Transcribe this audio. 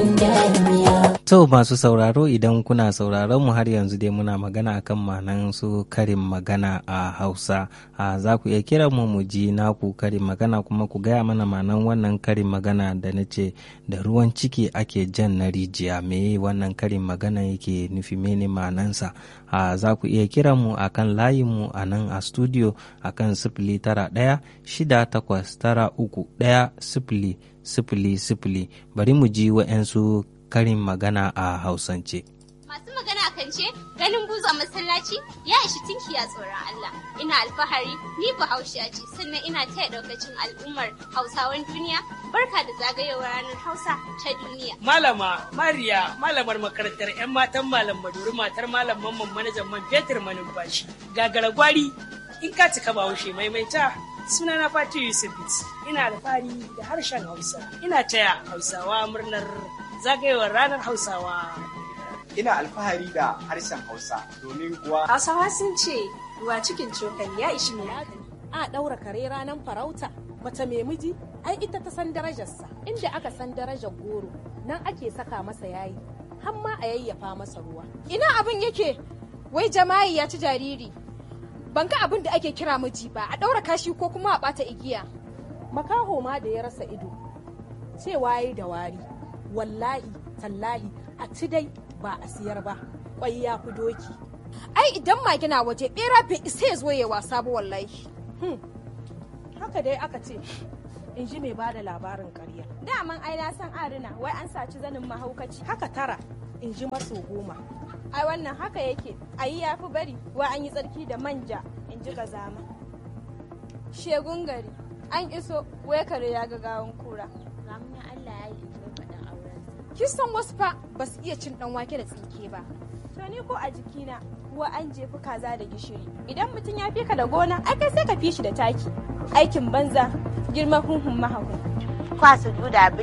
damiya. To masu sauraro idan kuna sauraron mu har yanzu dai muna magana akan manan su karin magana a Hausa. A za ku iya kira mu mu ji naku karin magana kuma ku gaya mana manan wannan karin magana da na ce da ruwan ciki ake jan na rijiya me wannan karin magana yake nufi mene manansa. A za ku iya kira mu akan layin mu a nan a studio akan sifili tara ɗaya shida takwas tara uku ɗaya sifili sifili sifili bari mu ji wa'yansu karin magana a hausance. Masu magana kan ce ganin buzu a masallaci ya ishi tinkiya tsoron Allah. Ina alfahari ni bahaushiya ce sannan ina taya daukacin al'ummar Hausawan duniya barka da zagayowar ranar Hausa ta duniya. Malama Mariya malamar makarantar 'yan matan malam Maduri matar malam mamman manajan man fetur manumfashi. Gagara gwari in ka cika bahaushe maimaita sunana Fati Yusuf ina alfahari da harshen Hausa. Ina taya Hausawa murnar zagayowar ranar Hausawa. Ina alfahari da harshen Hausa domin kuwa Hausawa sun ce ruwa cikin cokali ya ishi mai hankali. a ɗaura kare ranar farauta mace mai miji ai ita ta san darajarsa inda aka san darajar goro nan ake saka masa yayi har ma a yayyafa masa ruwa Ina abin yake wai jama'i ya ci jariri. Ban ga abin da ake kira miji ba a ɗaura kashi ko kuma a ɓata igiya. makaho ma da ya rasa ido cewa yayi da wari wallahi tallahi a ci dai ba a siyar ba kwai ya fi doki Ai idan mage na waje ɓera bai isa ya zo ya wasa ba wallahi. haka dai aka ce in ji mai bada labarin karya Daman ai na san arina wai an saci zanin mahaukaci. haka tara in ji maso goma Ai wannan haka yake ayi ya fi bari wai an yi tsarki da manja in ji zama. Shegun gari an iso wai kare ya ga gawan kura. Ramunan Allah ya yi mai faɗin auren. Kin san wasu fa ba su iya cin ɗan wake da tsinke ba. To ni ko a jikina wa an jefi kaza da gishiri. Idan mutum ya fi ka da gona, ai kai sai ka fi shi da taki. Aikin banza, girman hunhun mahahun. kwasu juda